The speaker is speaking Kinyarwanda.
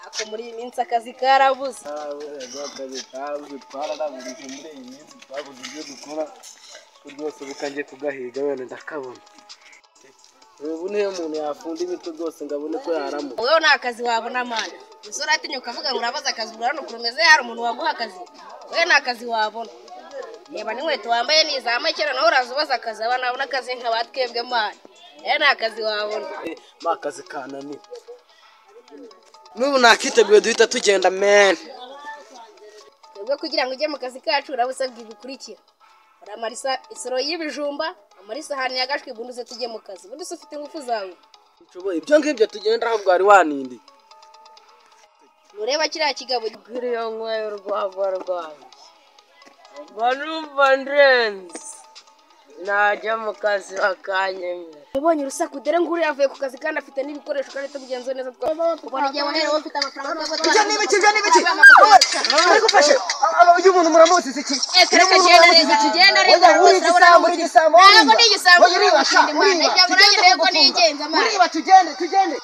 Ako muri iyi minsi akazi karabuze akazi kabuze twararangurije muri iyi minsi twabuze ibyo dukora ko rwose bukangiye kugahiga wenda ndakabona ubu niyo umuntu yafunda ibiti rwose ngo abone ko yaramuka wowe nta kazi wabona mana usore atinyuka avuga ngo urabaza akazi ura hano kurumeze hari umuntu waguha akazi wowe nta kazi wabona reba n'inkweto wambaye ni iza makera nawe uraza ubaza akazi abana babona akazi nka ba twebwe mana rero nta kazi wabona ma kazi kananiye n'ubu nakiteguye duhita tugenda meni twebwe kugira ngo ujye mu kazi kacu uraba usabwa ibi bikurikira uramara isa- isoro y'ibijumba amara isahani yagashwe ibunduze tujye mu kazi ubundi se ufite ingufu zawe nshoboye ibyo ngibyo tugenderaho bwari wanindi nureba kiriya kigabo Kuriya nyweye urwagwa rwanjye mba numva ndenze najya mu kazi bakanyemera ubonye urusaku dore nguru yavuye ku kazi kandi afite n'ibikoresho kandi tubigenzuye neza twaba ubona igihe waherewe ufite amafaranga yo gutwara ibyo n'ibiki ibyo n'ibiki Nagufashe. Aba uyu muntu muramuzi iki? reka reka genda reka tugenda reka Uri rwose urabona igisambo, uri igisambo. ntabwo ni igisambo Uriba, urabona ko ndi uriba. imana ijya ngo urajye urebe ko nigenza amana Uriba tugende, tugende.